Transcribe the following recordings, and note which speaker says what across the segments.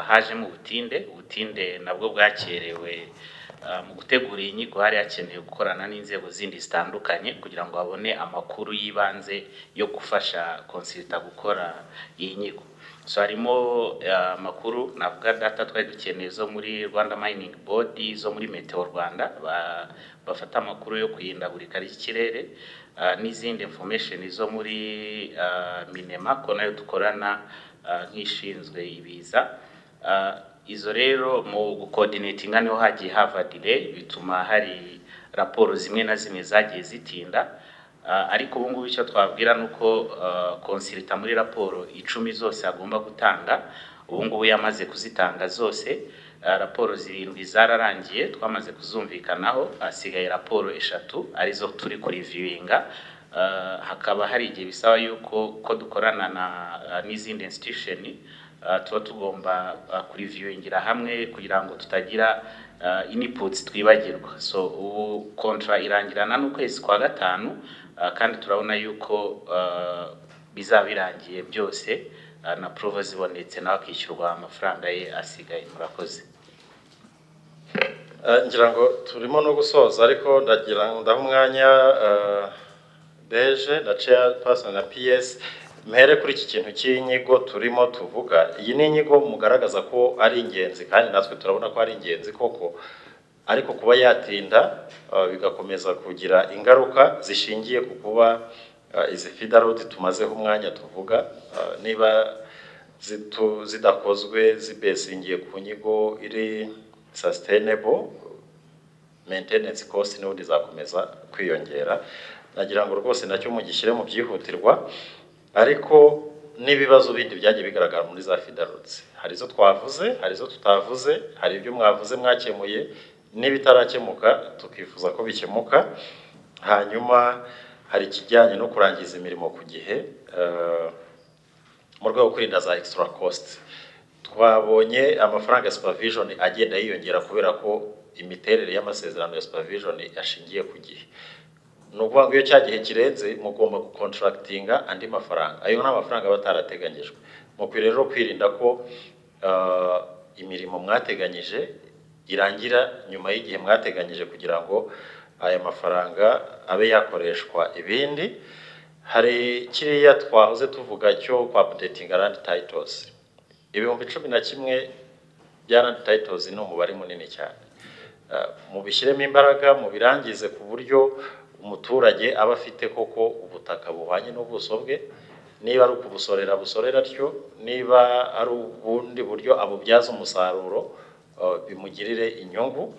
Speaker 1: hajemo ubutinde ubutinde nabwo bwakerewe mu gutegura iyi nyigo hari hakenewe gukorana n'inzego zindi zitandukanye kugira ngo babone amakuru y'ibanze yo gufasha konsita gukora iyi nyigo so harimo amakuru navuga data twari dukeneye zo muri rwanda mayiningi bodi zo muri meteo rwanda bafata amakuru yo kwihindagurika ry'ikirere n'izindi information zo muri minema ko nayo dukorana nk'ishinzwe ibiza izo rero mu gukodinetinga niho hagiye hava direyi bituma hari raporo zimwe na zimwe zagiye zitinda ariko ubu ngubu icyo twabwira ni uko konsirita muri raporo icumi zose agomba gutanga ubu ngubu yamaze kuzitanga zose raporo zirindwi zararangiye twamaze kuzumvikanaho hasigaye raporo eshatu arizo turi kuriviyinga hakaba hari igihe bisaba yuko ko dukorana n'izindi institution tuba tugomba kuriviyingira hamwe kugira ngo tutagira iniputsi twibagirwa so ubu kontra irangirana n'ukwezi kwa gatanu kandi turabona yuko bizaba birangiye byose na porovo zibonetse nawe akishyurwa amafaranga ye asigaye murakoze
Speaker 2: ngira ngo turimo no gusoza ariko ndagira ndaha umwanya beje na ceya pasi na piyesi mpere kuri iki kintu cy'inyigo turimo tuvuga iyi ni inyigo mugaragaza ko ari ingenzi kandi natwe turabona ko ari ingenzi koko ariko kuba yatinda bigakomeza kugira ingaruka zishingiye ku kuba izi fidarodi tumazeho umwanya tuvuga niba zidakozwe zibesingiye ku nyigo iri sasitenebo mentenensi kosi n'ubundi zakomeza kwiyongera nagira ngo rwose nacyo mugishyire mu byihutirwa ariko n'ibibazo bindi byagiye bigaragara muri za fidarutse hari izo twavuze hari izo tutavuze hari ibyo mwavuze mwakemuye n'ibitarakemuka tukifuza ko bikemuka hanyuma hari ikijyanye no kurangiza imirimo ku gihe mu rwego rwo kwirinda za extra cost twabonye amafaranga ya supervision agenda yiyongera kubera ko imiterere y'amasezerano ya supervision ashingiye ku gihe ni ukuvuga ngo iyo cya gihe kirenze mugomba gukontarakitinga andi mafaranga ayo ni amafaranga aba atarateganyijwe mukwiriye rero kwirinda ko imirimo mwateganyije irangira nyuma y'igihe mwateganyije kugira ngo aya mafaranga abe yakoreshwa ibindi hari kiriya twahoze tuvuga cyo kwapudetinga randi tayitozi ibihumbi cumi na kimwe bya randi tayitozi ni umubare munini cyane mubishyiremo imbaraga mubirangize ku buryo umuturage aba afite koko ubutaka buhwanye n'ubuso bwe niba ari ukubusorera busorera atyo niba ari ubundi buryo abubyaza umusaruro bimugirire inyungu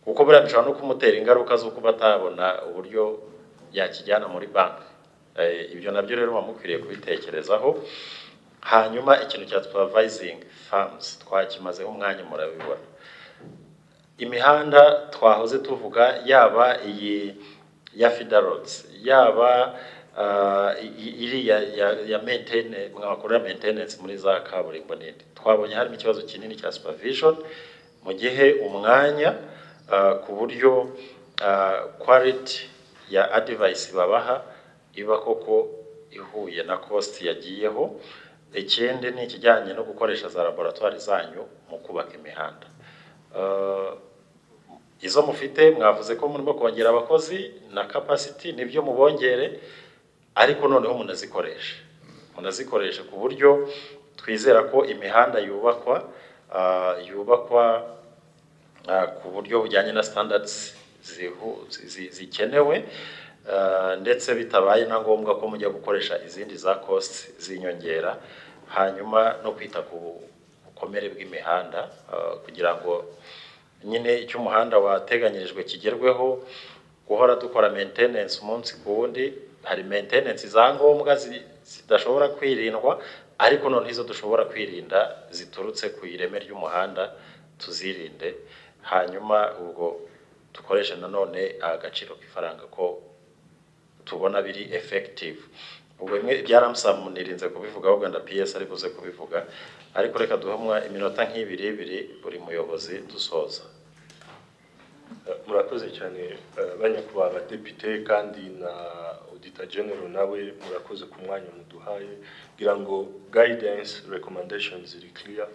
Speaker 2: kuko buriya bishobora no kumutera ingaruka zo kuba atabona uburyo yakijyana muri banki ibyo nabyo rero muba mukwiriye kubitekerezaho hanyuma ikintu cya supervising farms twakimazeho umwanya murabibona imihanda twahoze tuvuga yaba iyi ya fidarotsi yaba iriya ya mentene mwakora ya mentenensi muri za kaburimbo nini twabonye harimo ikibazo kinini cya supavishoni mu gihe umwanya ku buryo kwariti ya adivayisi babaha iba koko ihuye na kositi yagiyeho ikindi ni ikijyanye no gukoresha za laboratwari zanyu mu kubaka imihanda izo mufite mwavuze ko murimo kongera abakozi na kapasiti nibyo mubongere ariko noneho munazikoreshe munazikoreshe ku buryo twizera ko imihanda yubakwa yubakwa ku buryo bujyanye na standards zikenewe ndetse bitabaye na ngombwa ko mujya gukoresha izindi za kositi z'inyongera hanyuma no kwita ku bukomere bw'imihanda kugira ngo nyine icyo umuhanda wateganyirijwe kigerweho guhora dukora mentenensi umunsi ku wundi hari mentenensi za ngombwa zidashobora kwirindwa ariko noneho izo dushobora kwirinda ziturutse ku ireme ry'umuhanda tuzirinde hanyuma ubwo dukoresha nanone agaciro k'ifaranga ko tubona biri efekitivu ubwo bimwe bya ramusamu nirinze kubivuga ahubwo na piyesi ari buze kubivuga ariko reka duhamwa iminota nk'ibiri ibiri buri muyobozi dusoza
Speaker 3: murakoze cyane banyakubahwa abadepite kandi na odita genero nawe murakoze ku mwanya muduhaye kugira ngo gayidensi rekomandeshoni ziri kiriya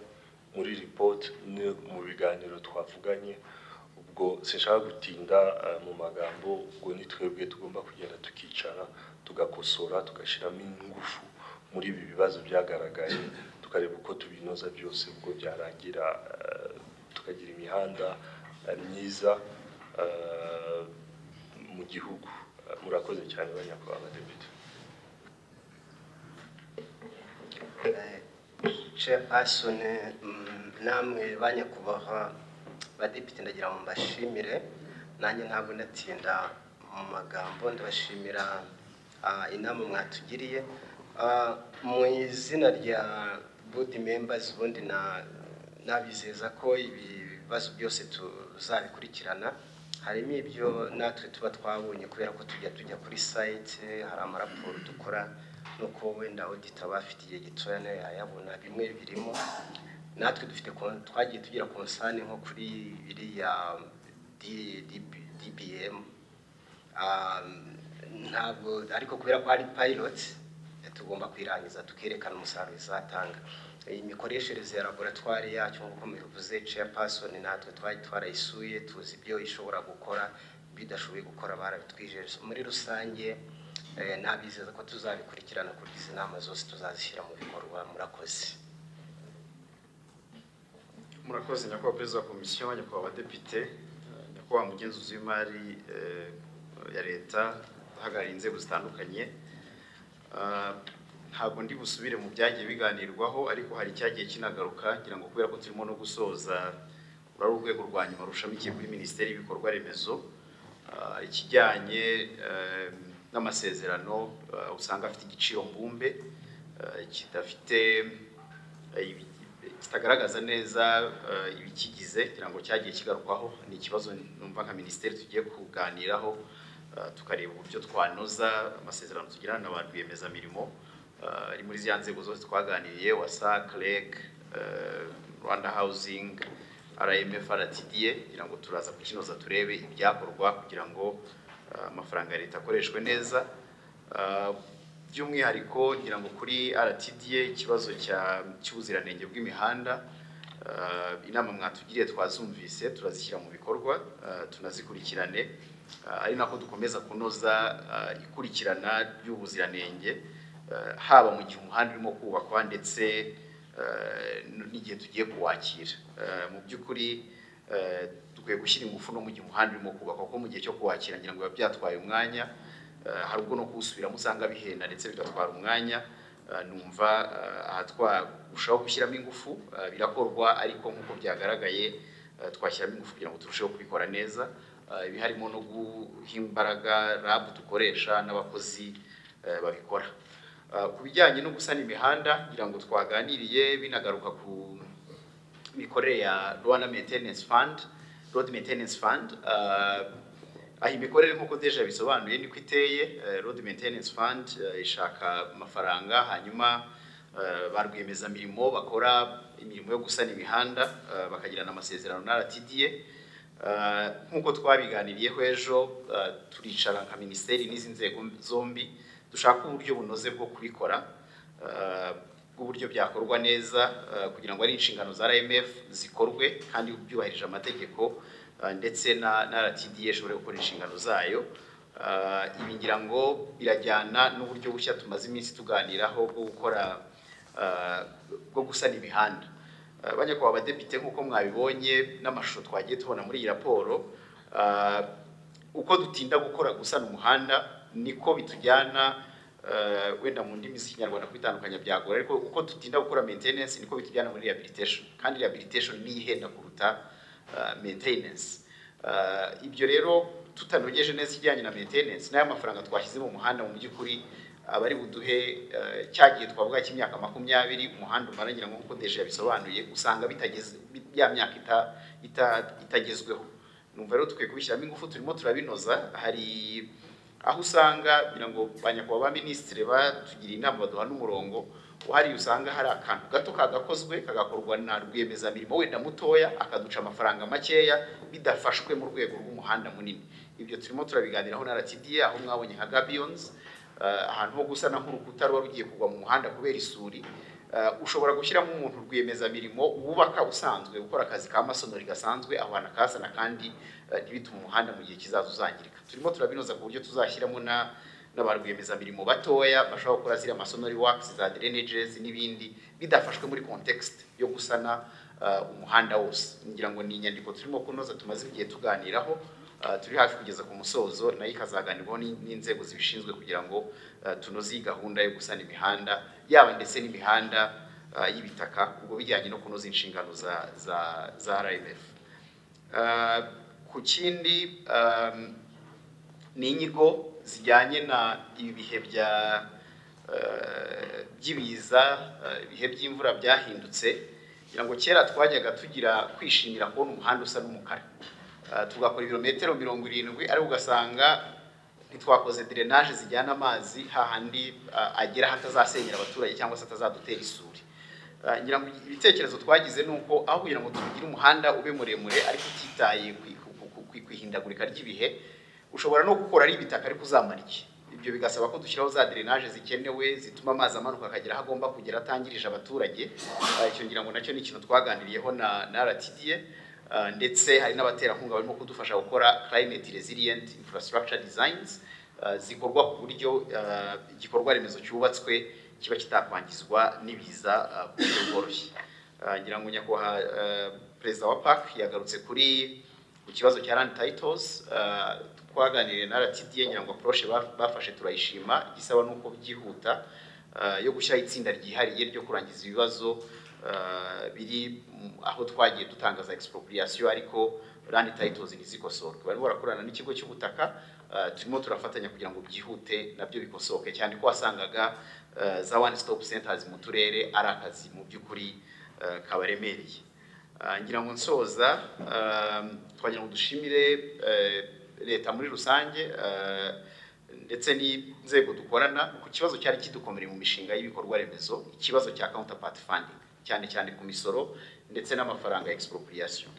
Speaker 3: muri ripoti ni mu biganiro twavuganye ubwo sinshaka gutinda eh, mu magambo ubwo ni twebwe tugomba kugenda tukicara tugakosora tugashyiramo ingufu muri ibi bibazo byagaragaye tukareba uko tubinoza byose ubwo byarangira eh, tukagira imihanda eh, myiza eh, mu gihugu Eh, murakoze cyane ba nyakubahwa badepite
Speaker 4: chairperson mm, namwe ba nyakubahwa badepite ndagira ngo mbashimire nanjye ntabwo ndatinda mu magambo ndabashimira ah, inama mwatugiriye Ah, mu izina rya board members ubundi na- nabizeza ko ibi bibazo byose tuzabikurikirana harimo ibyo natwe tuba twabonye kubera ko tujya tujya kuri site hari amaraporo dukora nuko wenda audit aba afite igihe gitoya nayo yayabona bimwe birimo natwe dufite kon- twagiye tugira konsani nko kuri biriya D- DB- DBM Um, ntabwo ariko kubera ko ari pilot eh, tugomba kuyirangiza tukerekana umusaruro izatanga iyi mikoreshereze ya laboratwari yacyo nk'uko mubivuze chairperson natwe twari twarayisuye tuzi ibyo ishobora gukora ibyo idashoboye gukora barabitwijeje muri rusange eh, nabizeza ko tuzabikurikirana kuri izi nama zose tuzazishyira mu bikorwa murakoze
Speaker 5: murakoze nyakubahwa perezida wa komisiyo nyakubahwa abadepite eh, nyakubahwa mugenzuzi w'imari eh, ya leta uhagarariye inzego zitandukanye Ah, ntabwo ndi busubire mu byagiye biganirwaho ariko hari icyagiye kinagaruka ngira ngo kubera ko turimo no gusoza uru ari urwego rwa nyuma rushamikiye kuri minisiteri y'ibikorwa remezo Ah, ikijyanye eh, n'amasezerano ah, usanga afite igiciro mbumbe ah, kidafite ibi- kitagaragaza neza eh, ibikigize kugira ngo cyagiye kigarukwaho ni ikibazo numva nka minisiteri tugiye kuganiraho eh, tukareba uburyo twanoza amasezerano tugirana na ba rwiyemezamirimo eh, ari muri za nzego zose twaganiriye wasac reg eh, rwanda housing rmf rtda kugira ngo turaza kukinoza turebe ibyakorwa kugira ngo eh, amafaranga ya leta akoreshwe neza Eh, by'umwihariko ngira ngo kuri RTDA ikibazo cya- cy'ubuziranenge bw'imihanda eh, inama mwatugiriye twazumvise turazishyira mu bikorwa eh, tunazikurikirane Eh, ari nako dukomeza kunoza eh, ikurikirana ry'ubuziranenge eh, haba mu gihe umuhanda urimo kubakwa ndetse eh, n- n'igihe tugiye kuwakira Eh, mu by'ukuri eh, dukwiye gushyira ingufu no mu gihe umuhanda urimo kubakwa kuko mu gihe cyo kuwakira ngira ngo biba byatwaye umwanya Eh, hari ubwo no kuwusubiramo usanga bihenda ndetse bigatwara umwanya Eh, numva eh, aha twarushaho gushyiramo ingufu eh, birakorwa ariko nk'uko byagaragaye eh, twashyiramo ingufu kugira ngo turusheho kubikora neza Eh, ibi harimo no guha imbaraga rabu dukoresha n'abakozi eh, babikora Eh, ku bijyanye no gusana imihanda ngira ngo twaganiriye binagaruka ku imikorere ya Rwanda Maintenance Fund, Road Maintenance Fund. Uh, aho imikorere nk'uko deja bisobanuye niko iteye eh, Road Maintenance Fund eh, ishaka amafaranga hanyuma eh, ba rwiyemezamirimo bakora imirimo yo gusana imihanda eh, bakagirana amasezerano na RTDA Eh, nk'uko twabiganiriyeho ejo eh, turicara nka minisiteri n'izi nzego zombi dushaka uburyo bunoze bwo kubikora eh, bw'uburyo byakorwa neza eh, kugira ngo ari inshingano za RMF zikorwe kandi byubahirije amategeko eh, ndetse na, na RTDA ishobore gukora inshingano zayo Eh, ibi ngira ngo birajyana n'uburyo bushya tumaze iminsi tuganiraho bwo gukora eh, bwo gusana imihanda Eh, banyakubahwa abadepite nk'uko mwabibonye n'amashusho twagiye tubona muri iyi raporo eh, uko dutinda gukora gusana umuhanda niko bitujyana eh, wenda mu ndimi z'ikinyarwanda kubitandukanya byagora ariko uko dutinda gukora maintenance niko bitujyana muri rehabilitation kandi rehabilitation niyo ihenda kuruta eh, maintenance Eh, ibyo rero tutanogeje neza ikijyanye na maintenance n'aya mafaranga twashyize mu muhanda mu by'ukuri aba ari buduhe eh, cya gihe twavuga cy'imyaka makumyabiri umuhanda umara ngira ngo nk'uko Deje yabisobanuye usanga bitageze ya myaka ita- ita- itagezweho numva rero dukwiye kubishyiramo ingufu turimo turabinoza hari aho usanga kugira ngo ba nyakubahwa ba minisitiri batugiriye inama baduha n'umurongo uhari usanga hari akantu gato kagakozwe kagakorwa na rwiyemezamirimo wenda mutoya akaduca amafaranga makeya bidafashwe mu rwego rw'umuhanda munini ibyo turimo turabiganiraho na rtda aho mwabonye nka gabiyonzi ahantu ho gusana nk'urukuta ruba rugiye kugwa mu muhanda kubera isuri ushobora gushyiramo umuntu rwiyemezamirimo wubaka usanzwe ukora akazi ka masonori gasanzwe abana akazana kandi eh, ntibitume umuhanda mu gihe kizaza uzangirika turimo turabinoza ku buryo tuzashyiramo na n'aba rwiyemezamirimo batoya bashobora gukora ziriya masonori wakisi za drainages n'ibindi bidafashwe muri context yo gusana eh, umuhanda wose ngira ngo ni inyandiko turimo kunoza tumaze igihe tuganiraho Uh, turi hafi kugeza ku musozo nayo ikazaganirwaho n'in- n'inzego zibishinzwe kugira ngo uh, tunoze iyi gahunda yo gusana imihanda yaba ndetse n'imihanda uh, y'ibitaka ubwo bijyanye no kunoza inshingano za za za RMF Uh, ku kindi um, ni inyigo zijyanye na ibi bihe bya eh, by'ibiza eh, ibihe by'imvura byahindutse kugira ngo kera twajyaga tugira kwishimira kubona umuhanda usa n'umukara Eh, tugakora ibirometero mirongo irindwi ariko ugasanga ntitwakoze drainage zijyana amazi hahandi eh, agera hatazasenyera abaturage cyangwa se atazadutera isuri Eh, ngira ngo ibitekerezo twagize ni uko aho kugira ngo tugire umuhanda ube muremure ariko utitaye ku- ku- ku- ku ihindagurika ry'ibihe ushobora no gukora ari ibitaka ariko uzamara iki ibyo bigasaba ko dushyiraho za drainage zikenewe zituma amazi amanuka akagera aho agomba kugera atangirije abaturage Eh, icyo ngira ngo nacyo ni ikintu twaganiriyeho na na RTDA eh, ndetse hari n'abaterankunga barimo kudufasha gukora climate resilient infrastructure designs eh, zikorwa ku buryo eh, igikorwa remezo cyubatswe kiba kitakwangizwa n'ibiza eh, ku buryo bworoshye Eh, ngira ngo nyakubahwa eh, perezida wa PAC yagarutse kuri ku kibazo cya land titles uh, twaganiriye na RTDA ngira ngo approche baf- bafashe turayishima igisaba nuko byihuta uh, yo gushyira itsinda ryihariye ryo kurangiza ibibazo uh, biri mu- aho twagiye dutanga za expropriation ariko land titles ntizikosorwe barimo barakorana n'ikigo cy'ubutaka uh, turimo turafatanya kugira ngo byihute nabyo bikosoke cyane ko wasangaga uh, za one stop centers mu turere ari akazi mu by'ukuri uh, kabaremereye Ah, ngira ngo nsoza ah, twagira ngo dushimire eh, leta muri rusange ah, ndetse n'inzego dukorana ku kibazo cyari kidukomereye mu mishinga y'ibikorwa remezo ikibazo cya counterpart funding cyane cyane ku misoro ndetse n'amafaranga ya expropriation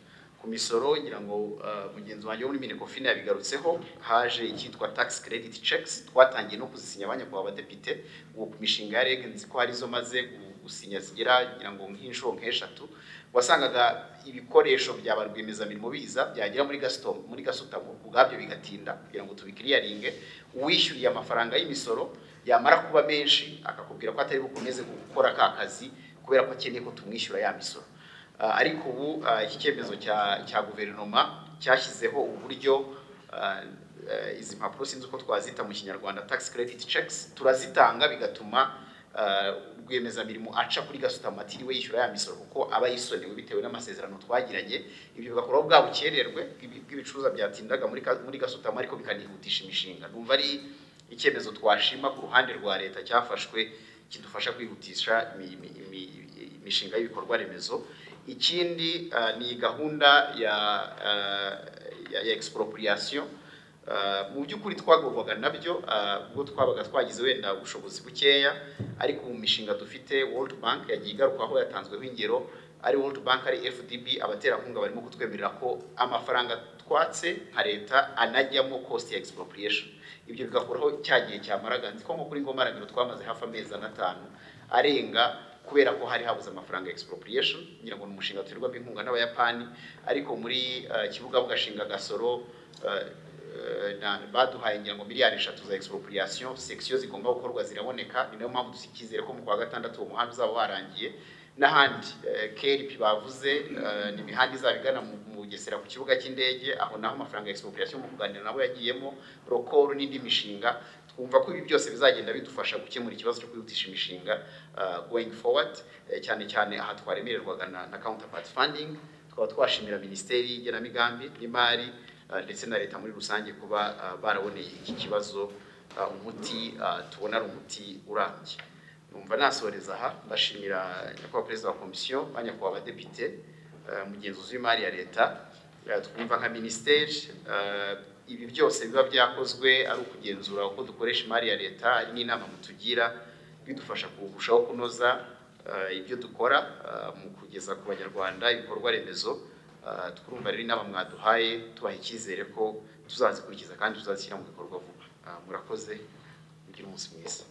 Speaker 5: ku misoro ngira ngo ah, mugenzi wanjye wo muri minecofin yabigarutseho haje icyitwa tax credit checks twatangiye no kuzisinya abanyakubahwa badepite ubu ku mishinga ya reg nzi ko hari zo maze gu- gusinya zigera ngira ngo nk'inshuro nk'eshatu wasangaga ibikoresho bya ba rwiyemezamirimo biza byagera muri gasutamo muri gasutamo ubwabyo bigatinda kugira ngo tubikiriyaringe uwishyuriye amafaranga y'imisoro yamara kuba menshi akakubwira ko atari bukomeze gukora ka kazi kubera ko akeneye ko tumwishyura ya misoro Ah, ariko ubu ah, iki cyemezo cya cya guverinoma cyashyizeho uburyo ah, eh, izi mpapuro sinzi uko twazita mu kinyarwanda tax credit checks turazitanga bigatuma ah, rwiyemezamirimo aca kuri gasutamo atiriwe yishyura ya misoro kuko aba yisonewe bitewe n'amasezerano twagiranye ibyo bigakuraho bwa bukererwe bw'ibi- bw'ibicuruzwa byatindaga muri ka- muri gasutamo ariko bikanihutisha imishinga numva ari icyemezo twashima ku ruhande rwa leta cyafashwe kidufasha kwihutisha imi- imi- imi- imishinga y'ibikorwa remezo ikindi ah, ni gahunda ya ah, ya, ya expropriation Uh, mu by'ukuri twagorwaga nabyo uh, ubwo twabaga twagize wenda ubushobozi bukeya ariko mu mishinga dufite World Bank yagiye igarukaho yatanzweho ingero ari World Bank ari FDB abaterankunga barimo kutwemerera ko amafaranga twatse nka leta anajyamo cost ya expropriation ibyo bigakuraho cya gihe cyamaraga nzi ko nko kuri ngoma aragiro twamaze hafi amezi atanu arenga kubera ko hari habuze amafaranga ya expropriation ngira ngo ni umushinga turirwamo inkunga n'abayapani ariko muri uh, kibuga bugashinga gasoro uh, Eh, na baduhaye ngira ngo miliyari eshatu za expropriation section zigomba gukorwa ziraboneka ni nayo mpamvu dusikizere ko mu kwa gatandatu uwo muhanda uzaba warangiye n'ahandi eh, KLP bavuze eh, ni imihanda izaba igana mu mu Bugesera ku kibuga cy'indege aho naho amafaranga ya expropriation mu kuganira nabo yagiyemo rokoro n'indi mishinga twumva ko ibi byose bizagenda bidufasha gukemura ikibazo cyo kwihutisha imishinga uh, going forward eh, cyane cyane aha twaremererwaga na, na counterpart funding tukaba twashimira minisiteri y'igenamigambi n'imari Uh, ndetse na leta muri rusange kuba uh, baraboneye iki kibazo uh, umuti uh, tubona ari umuti urambye numva nasoreza aha mbashimira nyakubahwa perezida wa komisiyo ba nyakubahwa abadepite uh, mugenzuzi w'imari ya leta uh, twumva nka minisiteri uh, ibi byose biba byakozwe ari ukugenzura uko dukoresha imari ya leta hari n'inama mutugira bidufasha kurushaho kunoza uh, ibyo dukora uh, mu kugeza ku banyarwanda ibikorwa remezo Uh, twumva rero inama mwaduhaye tubaha icyizere ko tuzazikurikiza kandi tuzazishyira mu bikorwa vuba Uh, murakoze mugire umunsi mwiza